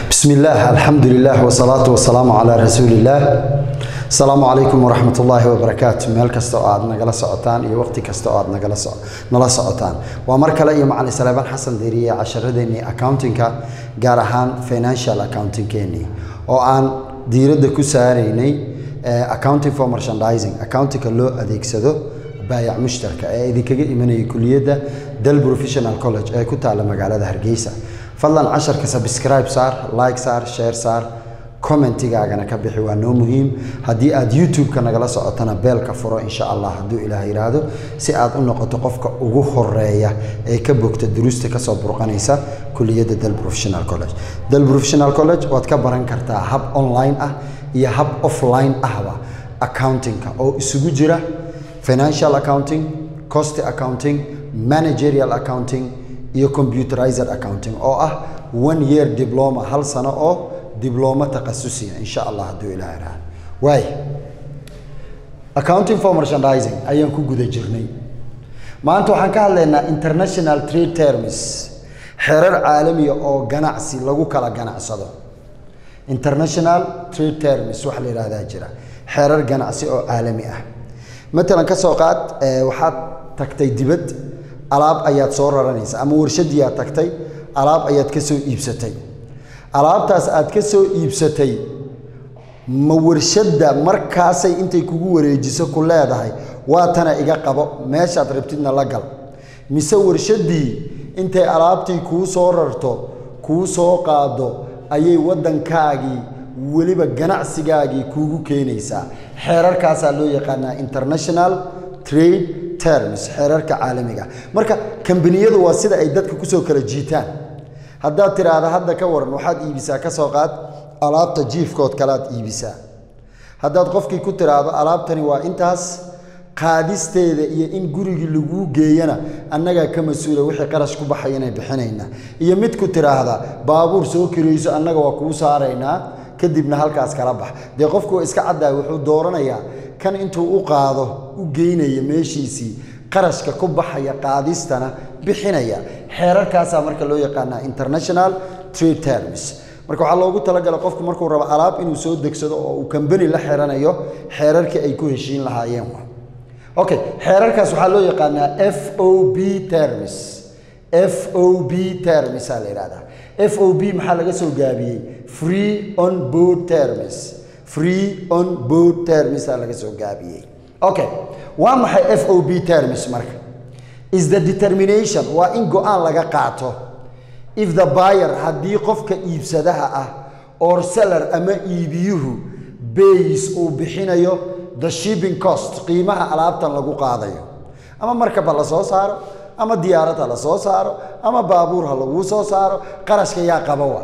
بسم الله الحمد لله والصلاة والسلام على رسول الله السلام عليكم ورحمة الله وبركاته meel kasta oo aad nagala socotaan iyo waqti kasta oo aad nagala so nala socotaan waa mar kale iyo macalin salaaban xasan deriye casharadeenii accountingka gaar ahaan financial accountingkeenii oo aan diiradda ku saaraynay accounting for merchandising accountingka loo adeegsado baayac mushtarka ee idinkaga imanayay kuliyadda dal professional college ee ku taalla magaalada hargeysa fadlan casharka subscribe saar like saar share saar commentigaagana ka bixi waa noo muhiim haddii aad youtube-ka nagala socotana beelka furo insha allah hadduu ilaah yidhaahdo si aad u noqoto qofka ugu horeeya ee ka bogta duruusta kasoo burqanaysa kuliyadda dal professional college dal professional college waad ka baran kartaa hab online ah iyo hab offline ahba accountingka oo isugu jira financial accounting cost accounting managerial accounting iyo computerized accounting oo ah one year diploma hal sano oo diblooma takhasusiya insha allah hadduu ilaah idhaahdo waay accounting for merchandising ayaan ku guda jirnay maanta waxaan ka hadlaynaa international trade terms xeerar caalamiya oo ganacsi lagu kala ganacsado international trade terms waxa la yidhahdaa jira xeerar ganacsi oo caalami ah matalan ka soo qaad waxaad tagtay dibad alaab ayaad soo raranaysa ama warshadiiaad tagtay alaab ayaad ka soo iibsatay alaabtaas aad ka soo iibsatay ma warshadda markaasay intay kugu wareejiso ku leedahay waa tana iga qabo meeshaad rabtidna la gal mise warshaddii intay alaabtii kuu soo rarto kuu soo qaado ayay waddankaagii weliba ganacsigaagii kuugu keenaysaa xeerarkaasaa loo yaqaanaa international trade terms xeerarka caalamiga marka kambaniyadu waa sida ay dadka kusoo kala jiitaan haddaad tiraahda hadda ka waran waxaad iibisaa ka soo qaad alaabta jiifkood kalead iibisaa haddaad qofkii ku tiraahdo alaabtani waa intaas qaadisteeda iyo in gurigii laguu geeyana annagaa ka mas-uula wixii qarash ku baxayana bixinayna iyo mid ku tiraahda baabuur soo kirayso annaga waa kuu saaraynaa kadibna halkaas kala bax dee qofku waa iska caddaay wuxuu dooranayaa kan intuu u qaado u geynaya meeshiisii qarashka ku baxaya qaadistana bixinaya xeerarkaasaa marka loo yaqaanaa international trade terms marka waxaa loogu talagalay qofku markuu rabo alaab inuu soo degsado oo uu kambani la xiranayo xeerarkii ay ku heshiin lahaayeen okay xeerarkaas waxaa loo yaqaanaa f o b terms f o b termsaa la yidhahdaa f o b maxaa laga soo gaabiyey free on board terms free on board termsaa laga soo gaabiyey okay waa maxay f o b terms marka is the determination waa in go-aan laga qaato if the buyer haddii qofka iibsadaha ah or seller ama iibiyuhu bays uu bixinayo the shipping cost qiimaha alaabtan lagu qaadayo ama markaba la soo saaro ama diyaarad ha la soo saaro ama baabuur ha laguu soo saaro qarashka yaa qaba wa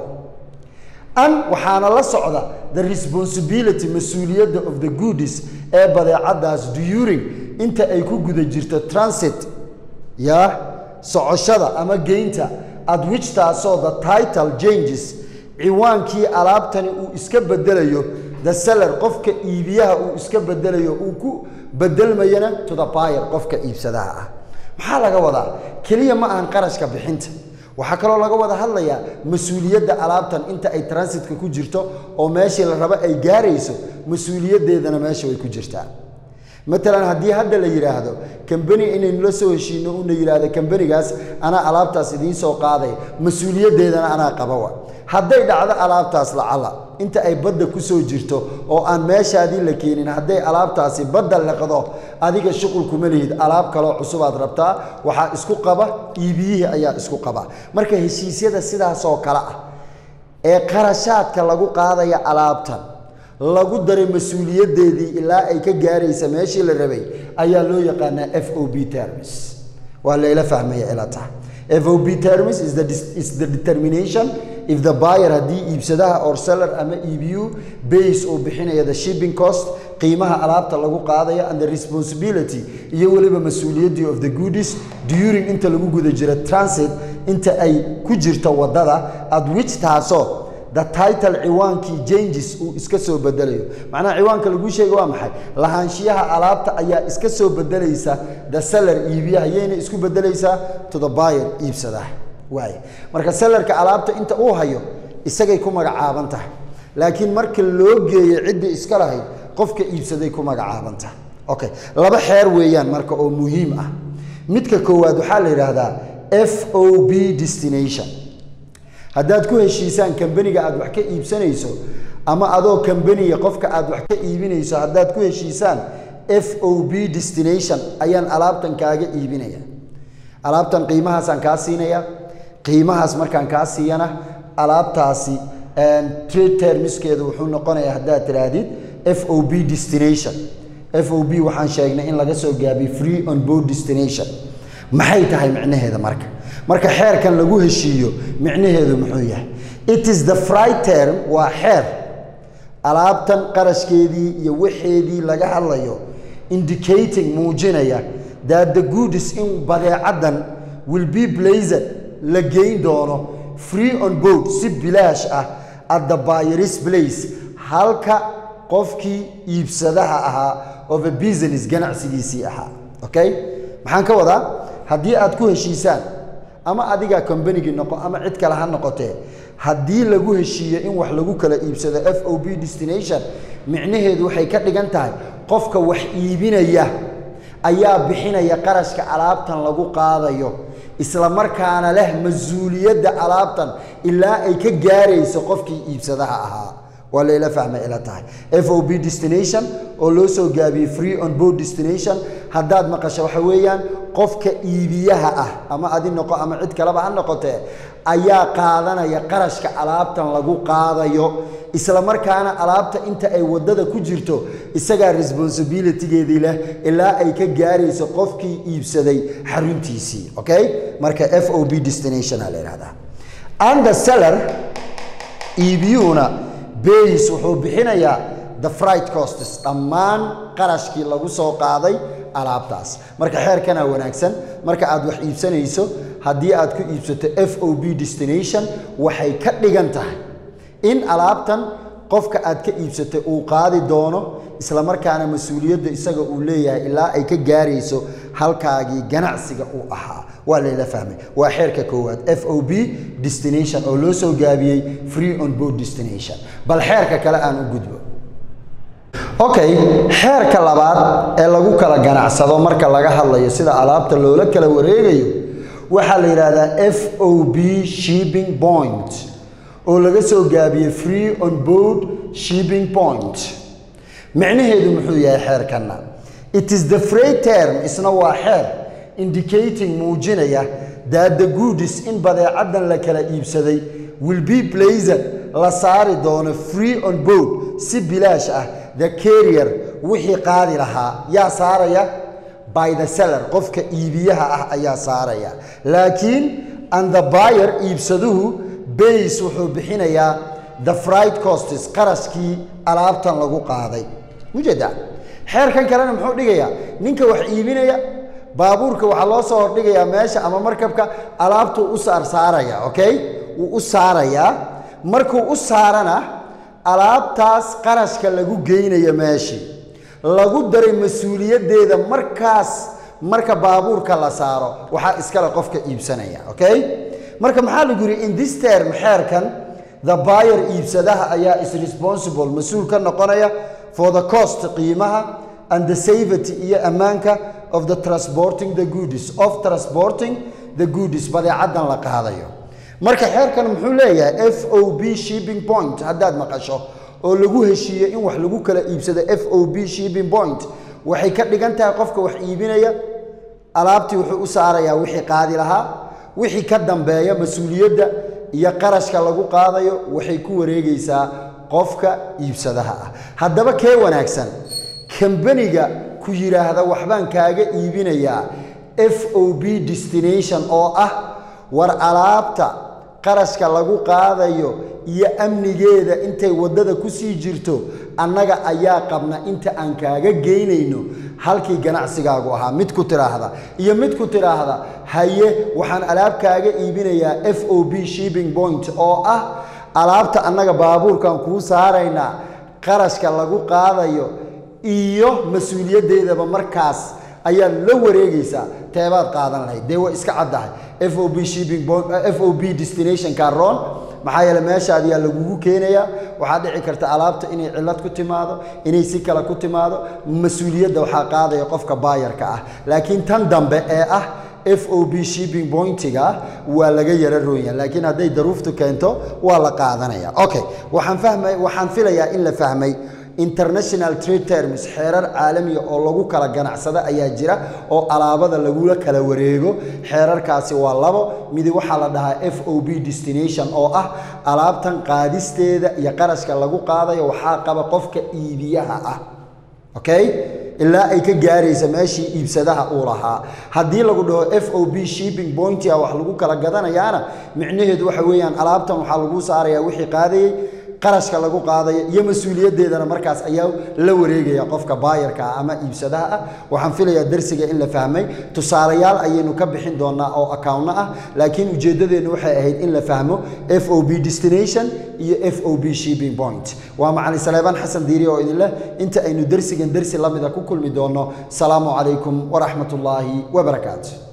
an waxaana la socda the responsibility mas-uuliyadda of the goodies ee badeecadaas during inta ay ku guda jirto transit yaa socoshada ama geynta at which taasoo the title changes ciwaankii alaabtani uu iska bedelayo the seller qofka iibiyaha uu iska bedelayo uu ku bedelmayana to the buyer qofka iibsadaha ah maxaa laga wadaa keliya ma ahan qarashka bixinta waxaa kaloo laga wada hadlayaa mas-uuliyadda alaabtan inta ay transitka ku jirto oo meeshii la rabo ay gaarayso mas-uuliyaddeedana meesha way ku jirtaa matalan haddii hadda la yidhaahdo kambani inaynu la soo heshiino una yidhaahdo kambanigaas anaa alaabtaas idiin soo qaaday mas-uuliyaddeedana anaa qabawa hadday dhacdo alaabtaas lacala inta ay badda ku soo jirto oo aan meeshaadii la keenin hadday alaabtaasi badda leqdo adiga shuqul kuma lihid alaab kaloo cusubaad rabtaa waxaa isku qaba iibiyihii ayaa isku qaba marka heshiisyada sidaasoo kale ah ee qarashaadka lagu qaadaya alaabtan lagu daray mas-uuliyaddeedii ilaa ay ka gaaraysa meeshii la rabay ayaa loo yaqaanaa f o b terms waa layla fahmaya ila taha f o b terms is the, is the determination if the buyer haddii iibsadaha or seller ama iibiyu base uu bixinaya the shipping cost qiimaha alaabta lagu qaadaya and the responsibility iyo weliba mas-uuliyaddii of the goodies during inta lagu guda jira transit inta ay ku jirto waddada at which taasoo the title ciwaankii changes uu iska soo bedelayo macnaha ciwaanka laguu sheega waa maxay lahaanshiyaha alaabta ayaa iska soo bedelaysa the seller iibiyaha yayna isku bedelaysaa to the buyer iibsadaha waay marka sellerka alaabta inta uu hayo isagay ku magacaaban tahay laakiin marka loo geeyo ciddii iska lahayd qofka iibsaday ku magacaaban tahay okay laba xeer weeyaan marka oo muhiim ah midka koowaad waxaa la yidhaahdaa f o b destination haddaad ku heshiisaan kambaniga aad wax ka iibsanayso ama adoo kambaniga qofka aad wax ka iibinayso haddaad ku heshiisaan f o b destination ayaan alaabtan kaaga iibinaya alaabtan qiimahaasaan kaa siinaya qiimahaas markaan kaa siiyana alaabtaasi trade termiskeedu wuxuu noqonayaa haddaad tidhaahdid f o b destination f o b waxaan sheegnay in laga soo gaabiy free on board destination maxay tahay micnaheeda marka marka xeerkan lagu heshiiyo micnaheedu muxuu yahay it is the fry term waa xeer alaabtan qarashkeedii iyo waxeedii laga hadlayo indicating muujinaya that the goodis in badeecadan will be blazed la geyn doono free on board si bilaash ah at the buyers place halka qofkii iibsadaha ahaa of a business ganacsigiisii ahaa okay maxaan ka wadaa haddii aad ku heshiisaan ama adiga combanigii noqo ama cid kale ha noqotee haddii lagu heshiiyo in wax lagu kala iibsado f o b destination micnaheedu waxay ka dhigan tahay qofka wax iibinaya ayaa bixinaya qarashka alaabtan lagu qaadayo isla markaana leh mas-uuliyadda alaabtan ilaa ay ka gaarayso qofkii iibsadaha ahaa waa layla fahmay ila tahay f o b destination oo loo soo gaabiyey free on board destination haddaad maqasho waxa weeyaan qofka iibiyaha ah ama adi noqo ama cid kaleba ha noqotee ayaa qaadanaya qarashka alaabtan lagu qaadayo isla markaana alaabta inta ay waddada ku jirto isagaa responsibilitygeedii leh ilaa ay ka gaarayso qofkii iibsaday xaruntiisii okay marka f o b destination aa la yidhahdaa and the seller iibiyuhuna bays wuxuu bixinayaa the fright costs dhammaan qarashkii lagu soo qaaday alaabtaas marka xeerkana wanaagsan marka aad wax iibsanayso haddii aad ku iibsato f o b destination waxay ka dhigan tahay in alaabtan qofka aad ka iibsatay uu qaadi doono isla markaana mas-uuliyadda isaga uu leeyahay ilaa ay ka gaarayso halkaagii ganacsiga uu ahaa waa layla fahmay waa xeerka koowaad f o b destination oo loo soo gaabiyey free on board destination bal xeerka kale aan u gudbo okay xeerka labaad ee lagu kala ganacsado marka laga hadlayo sida alaabta loola kala wareegayo waxaa la yidhaahdaa f o b shipping point oo laga soo gaabiyey free on board shipping point micnaheedu muxuu yahay xeerkanna it is the free term isna waa xeer indicating muujinaya that the goodis in badeecadan la kala iibsaday will be blazed la saari doono free on board si bilaash ah the carrier wixii qaadi lahaa yaa saaraya by the seller qofka iibiyaha ah ayaa saaraya laakiin and the buyer iibsaduhu bays wuxuu bixinayaa the fright costes qarashkii alaabtan lagu qaaday ujeeda xeerkan kalena muxuu dhigayaa ninka wax iibinaya baabuurka waxaa loo soo hordhigayaa meesha ama markabka alaabtuu u saar saaraya okay wuu u saarayaa markuu u saarana alaabtaas qarashka lagu geynayo meeshii lagu daray mas-uuliyaddeeda markaas marka baabuurka la saaro waxaa iskale qofka iibsanaya okay marka maxaa lagu yidhi in this term xeerkan the buyer iibsadaha ayaa is responsible mas-uul ka noqonaya for the cost qiimaha and the safety iyo ammaanka of the transporting the goodies of transporting the goodies badeecadan la qaadayo marka xeerkan muxuu leeyahay f o b shipping point haddaad maqasho oo lagu heshiiyo in wax lagu kala iibsado f o b shipping point waxay ka dhigan tahay qofka wax iibinaya alaabtii wuxuu u saarayaa wixii qaadi lahaa wixii ka dambeeya mas-uuliyadda iyo qarashka lagu qaadayo waxay ku wareegaysaa qofka iibsadaha ah haddaba kee wanaagsan kambaniga ku yidhaahda waxbaan kaaga iibinayaa f o b destination oo ah war alaabta qarashka lagu qaadayo iyo amnigeeda intay waddada ku sii jirto annaga ayaa qabna inta aan kaaga geynayno halkii ganacsigaagu ahaa mid ku tidhaahda iyo mid ku tidhaahda haye waxaan alaab kaaga iibinayaa f o b shipping point oo ah alaabta annaga baabuurkan kuu saaraynaa qarashka lagu qaadayo iyo mas-uuliyaddeedaba markaas ayaad la wareegaysaa teebaad qaadan lahayd dee way iska caddahay f o b shipping f o b destination caron maxaa yeele meeshaad yaa lagugu keenayaa waxaa dhici karta alaabta inay cillad ku timaado inay si kale ku timaado mas-uuliyadda waxaa qaadaya qofka baayarka ah laakiin tan dambe ee ah f o b shipping pointiga waa laga yara roonya laakiin hadday daruuftu keento waa la qaadanaya okay waxaan fahmay waxaan filayaa in la fahmay international trade terms xeerar caalamiya oo lagu kala ganacsado ayaa jira oo alaabada lagula kala wareego xeerarkaasi waa labo midi waxaa la dhahaa f o b destination oo ah alaabtan qaadisteeda iyo qarashka lagu qaadayo waxaa qaba qofka iibiyaha ah okay ilaa ay ka gaaraysa meeshii iibsadaha uu lahaa haddii lagu dhaho f o b shipping pointia wax lagu kala gadanayaana micnaheedu waxa weeyaan alaabtan waxaa lagu saarayaa wixii qaadayey qarashka lagu qaadayo iyo mas-uuliyaddeedana markaas ayaa la wareegaya qofka baayarka ah ama iibsadaha ah waxaan filayaa darsiga in la fahmay tusaalayaal ayaynu ka bixin doonaa oo accountna ah laakiin ujeeddadeennu waxay ahayd in la fahmo f o b destination iyo f o b shipping point waa macalin saleebaan xasan diiri oo idin leh inta aynu darsigan darsi lamida ku kulmi doono salaamu calaykum waraxmat ullaahi wabarakaatu